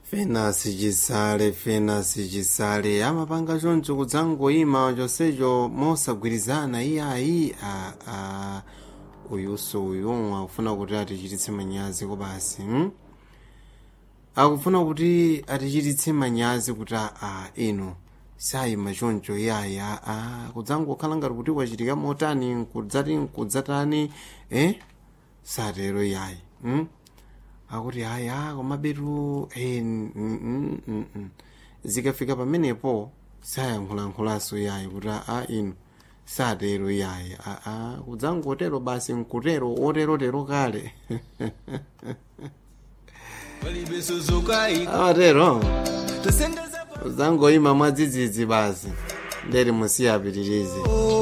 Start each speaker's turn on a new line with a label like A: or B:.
A: fenasi chisale fenasi chisale amapanga choncho kudzangoyima chonsecho mosagwirizana iyayi a a uyuso uyu akufuna kuti atichititse manyazi kopasi hmm? akufuna kuti atichititse manyazi kuti a inu sayima choncho iyayi a a kudzangokhala ngati kuti wachitika motani nkudzati nkudzatani eh satero iyayi hmm? akuti haya komabetu eh, mm, mm, mm, mm. zikafika pamenepo sayankhulankhulanso iyayi kuti a inu satero iyayi aa kudzangotero basi nkutero oterotero kale amatero kudzangoyima mwadzidzidzi basi nderi musiyapitirize